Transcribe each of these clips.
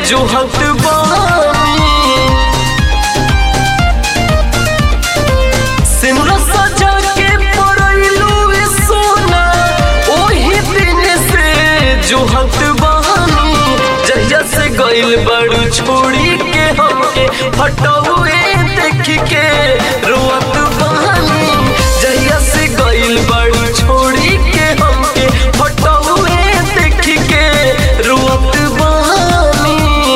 जोहत बानी सिंदूर सजा के पड़ैलू ए सोना ओही दिन से जोहत बानी जहिया से गइल बड़ू छोड़ी के हमके हटौए देख के रोअत बानी जहिया से गइल बड़ू छोड़ी के हमके हटौए देख के रोअत बानी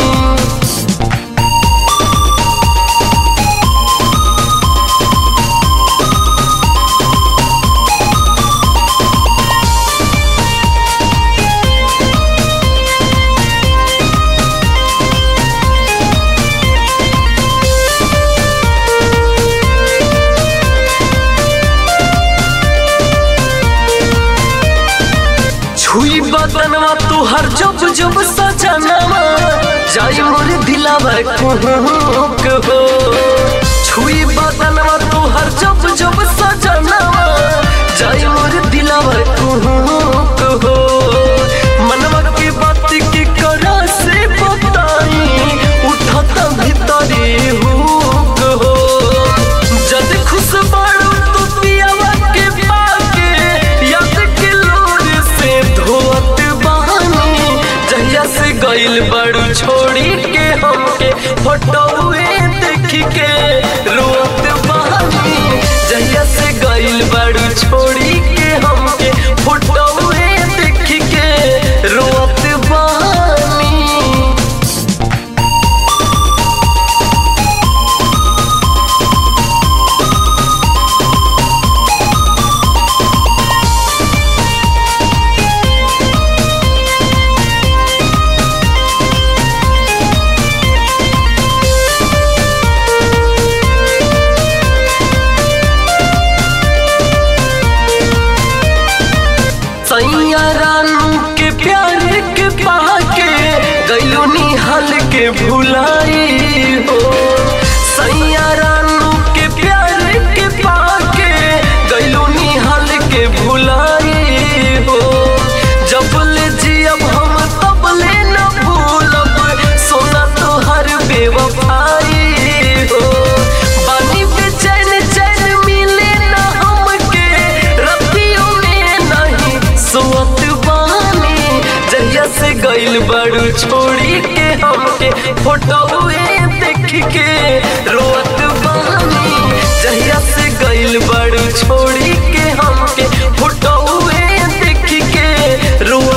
छुई बदनवा तुहर जब जब सजनवा जाई मोर दिलावा कुहुक हो छुई बदनवा तुहर जब जब सजनवा जाई मोर दिलावा कुहुक हो मनवा की बात की करा से बताई उठत भीतरी हुक हो जद खुश बाड़ू तू पियावा के पाके याद के लोर से धोत बहानी जहिया से गइल बड़ू छोड़ी के हमके फोटोए देख के रोत बहानी जहिया से गइल बड़ू छोड़ी के हमके फोटोए देख के रोत बहानी सैया रानू के प्यार के पाके गैलू निहल के भुलाई हो सैया रानू के प्यार के पाके गैलू निहल के भुलाई हो जब ले जियब हम तब ले न भूलब सोना तोहर बेवफाई हो बानी बेचैन चैन मिले न हमके रतियों में नहीं सोत बानी जहिया से गइल बड़ू छोड़ी के हमके फोटोए देख के रोत बानी जहिया से गइल बड़ू छोड़ी के हमके फोटोए देख के रोत